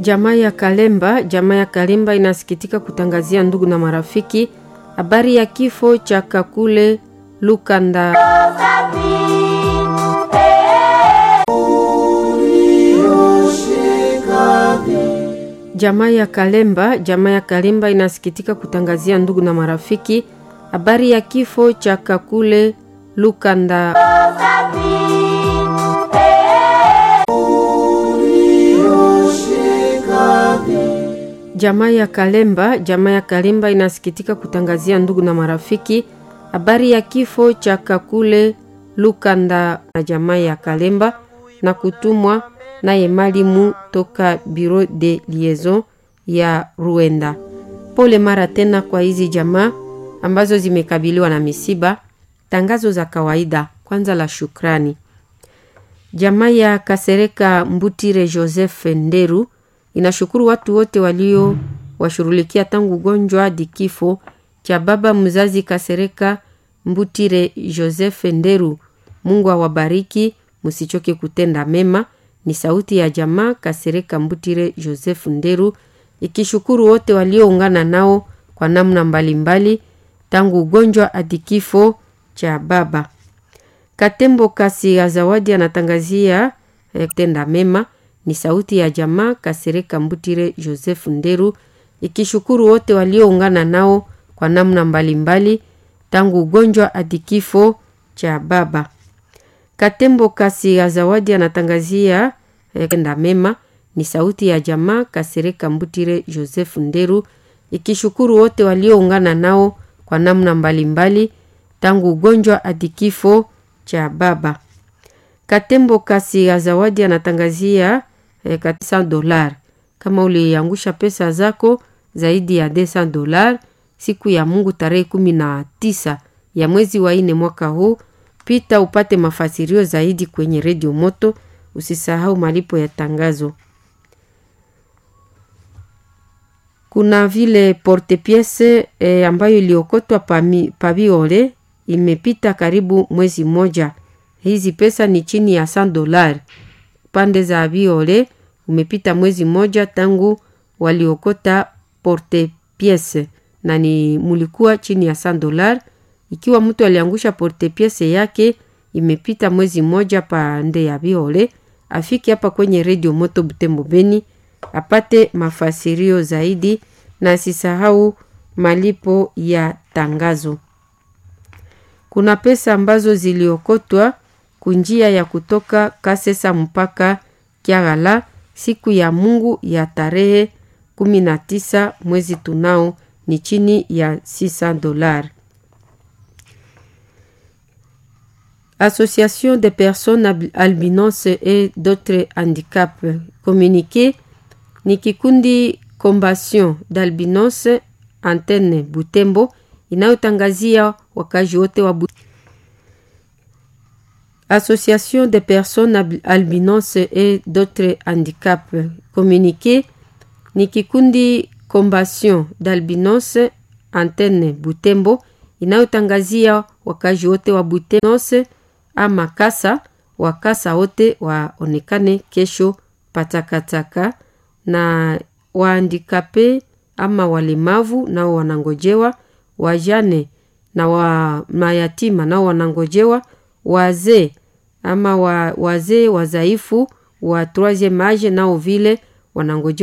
Jamaa ya Kalemba, jamaa ya Kalemba inasikitika kutangazia ndugu na marafiki habari ya kifo cha Kakule Lukanda. Jamaa ya Kalemba, jamaa ya Kalemba inasikitika kutangazia ndugu na marafiki habari ya kifo cha Kakule Lukanda. Jamaa ya Kalemba, jamaa ya Kalemba inasikitika kutangazia ndugu na marafiki habari ya kifo cha Kakule Lukanda na jamaa ya Kalemba na kutumwa naye malimu toka Bureau de Liaison ya Ruenda. Pole mara tena kwa hizi jamaa ambazo zimekabiliwa na misiba. Tangazo za kawaida kwanza la shukrani. Jamaa ya Kasereka Mbutire Joseph Nderu inashukuru watu wote walio washughulikia tangu ugonjwa hadi kifo cha baba mzazi Kasereka Mbutire Joseph Nderu. Mungu awabariki, msichoke kutenda mema. Ni sauti ya jamaa Kasereka Mbutire Joseph Nderu ikishukuru wote walioungana nao kwa namna mbalimbali mbali, tangu ugonjwa hadi kifo cha baba. Katembo Kasi ya Zawadi anatangazia eh, kutenda mema. Ni sauti ya jamaa Kasereka Mbutire Joseph Nderu ikishukuru wote walioungana nao kwa namna mbalimbali mbali, tangu ugonjwa hadi kifo cha baba. Katembo Kasi ya Zawadi anatangazia eh, kutenda mema. Ni sauti ya jamaa Kasereka Mbutire Joseph Nderu ikishukuru wote walioungana nao kwa namna mbalimbali mbali, tangu ugonjwa hadi kifo cha baba. Katembo Kasi ya Zawadi anatangazia eh, 400 dolar. Kama uliangusha pesa zako zaidi ya 200 dolar siku ya Mungu tarehe kumi na tisa ya mwezi wa nne mwaka huu, pita upate mafasirio zaidi kwenye redio Moto. Usisahau malipo ya tangazo. Kuna vile porte piece eh, ambayo iliokotwa pabiole imepita karibu mwezi mmoja. Hizi pesa ni chini ya 100 dolari. Pande za biole umepita mwezi mmoja tangu waliokota porte piece na ni mulikuwa chini ya 100 dolari. Ikiwa mtu aliangusha porte piece yake imepita mwezi mmoja pande ya biole, afike hapa kwenye redio Moto Butembo Beni apate mafasirio zaidi na asisahau malipo ya tangazo. Kuna pesa ambazo ziliokotwa kunjia ya kutoka Kasesa mpaka Kiagala siku ya Mungu ya tarehe 19 mwezi tunao ni chini ya 600 dollars. Association des personnes albinos et d'autres handicaps communiqué ni kikundi Combation d'albinos antenne Butembo inayotangazia wakazi wote wa Butembo. Association des personnes albinos et d'autres handicaps communiqué ni kikundi Combation d'albinos antenne Butembo inayotangazia wakazi wote wa Butembo ama kasa wakasa wote waonekane kesho patakataka na waandikape ama walemavu nao wanangojewa, wajane na wa mayatima nao wanangojewa, wazee ama wa, wazee wazaifu wa troisieme age nao vile wanangojewa.